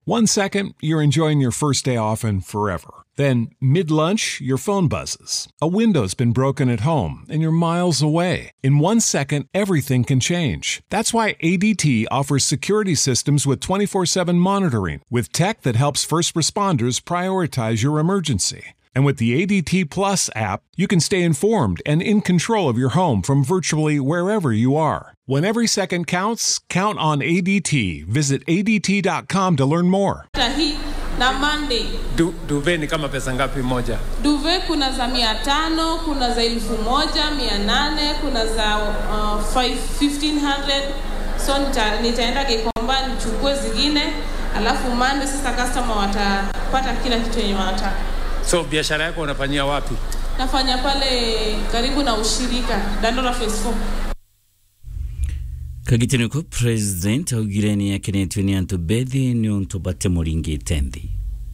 One second, you're enjoying your first day off and forever. Then, mid lunch, your phone buzzes. A window's been broken at home and you're miles away. In one second, everything can change. That's why ADT offers security systems with 24 7 monitoring, with tech that helps first responders prioritize your emergency. And with the ADT Plus app, you can stay informed and in control of your home from virtually wherever you are. When every second counts, count on ADT. Visit ADT.com to learn more. hii na Monday. Du, duve ni kama pesa ngapi moja? Duve kuna za mia tano, kuna za elfu moja, mia nane, kuna za uh, five- 1500 so nita, nitaenda Gikomba nichukue zingine, alafu Monday sasa customer watapata kila kitu yenye wanataka. So biashara yako unafanyia wapi? Nafanya pale karibu na ushirika Dandora Phase 4. kagitino ko president augire ni akenetwe ni antu bethi ni untu bate muringite nthi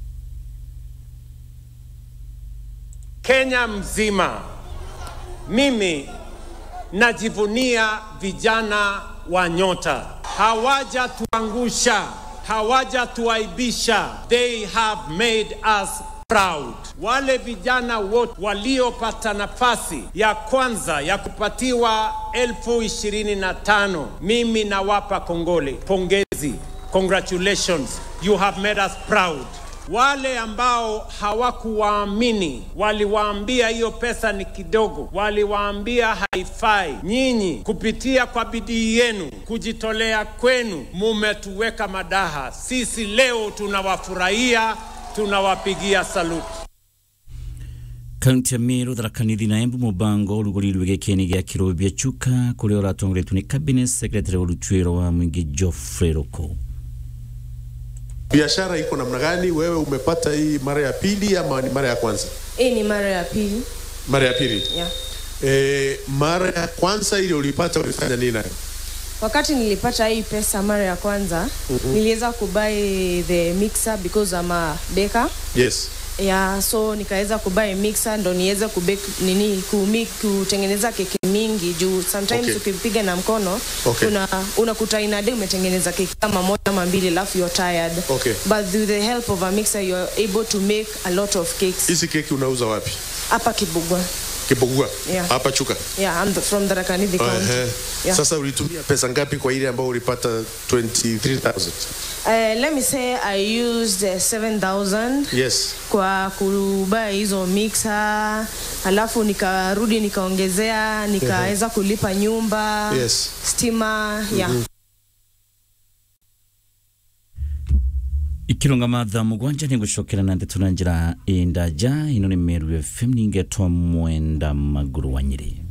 Kenya mzima, mimi najivunia vijana wa Nyota. Hawajatuangusha, hawajatuaibisha. They have made us proud. Wale vijana wote waliopata nafasi ya kwanza ya kupatiwa elfu ishirini na tano mimi nawapa kongole, pongezi, congratulations, you have made us proud. Wale ambao hawakuwaamini waliwaambia hiyo pesa ni kidogo, waliwaambia haifai. Nyinyi kupitia kwa bidii yenu, kujitolea kwenu, mumetuweka madaha. Sisi leo tunawafurahia, tunawapigia saluti. kaunti ya miru tharakanithi na embu mubango urugurirwe gikeni gia kirobia chuka kuria uratongoretwo ni cabinet secretary urutwiro wa mwingi Geoffrey Roko biashara iko namna gani? Wewe umepata hii mara ya pili ama ni mara ya kwanza? Hii ni mara ya pili. Mara ya pili. Yeah. E, mara ya kwanza ile ulipata ulifanya nini nayo? Wakati nilipata hii pesa mara ya kwanza, mm-hmm. niliweza kubuy the mixer because I'm a baker. Yes. Yeah, so nikaweza kubuy mixer ndo niweze kubake nini kumi, kutengeneza keki mingi juu sometimes Okay. ukipiga na mkono Okay. una unakuta in a day umetengeneza keki kama moja ama mbili alafu you're tired. Okay. But with the help of a mixer you're able to make a lot of cakes. Hizi keki unauza wapi? Hapa Kibugwa. Kibogua. Yeah. Hapa Chuka. Yeah, I'm the, from the Rakanithi County. Ehe. Yeah. Sasa ulitumia pesa ngapi kwa ile ambayo ulipata 23000? Uh, let me say I used uh, 7000 Yes. kwa kubuy hizo mixer, alafu nikarudi nikaongezea, nikaweza kulipa nyumba, Yes. stima, yeah. ikironga matha mugwanja nigucokera na ndeto na njira indaja ino ni meru fm ningetwa mwenda maguru wa nyiri